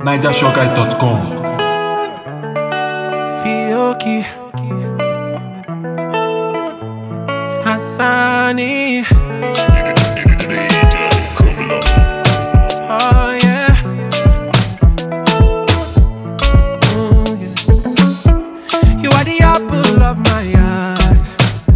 NigerShowGuys.com. Fioki Hassani Oh yeah Mm, yeah. You are the apple of my eyes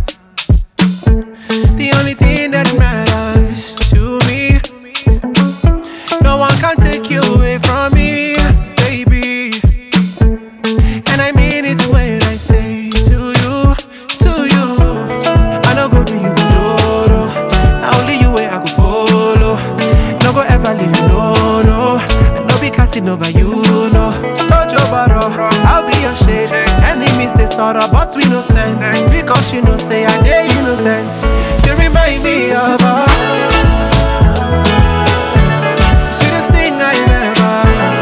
The only thing that matters to me No one can take you away from me, baby and I mean it when I say to you, to you. I no go do you joro. Now only you way I go follow. No go ever leave you, no, no. And no be casting over you, no. Tojo baro, I'll be your shade. Enemies they sorrow, but we no sense. Because you know say I dey innocent. You remind me of her. Sweetest thing I ever.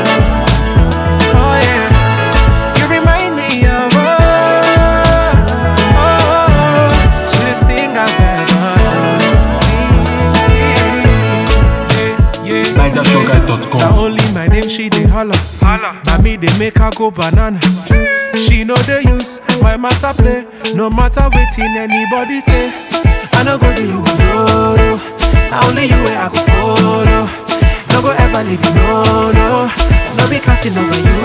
Oh yeah. You remind me of oh, oh, sweetest thing I've ever seen. seen. Yeah, yeah. Now NigerShowGuys.com. only my name she dey holler. Now me they make her go bananas. She know they use my matter play. No matter waiting anybody say. I no go do you no no. Now only you way I go follow. No go ever leave you no no. No be casting over you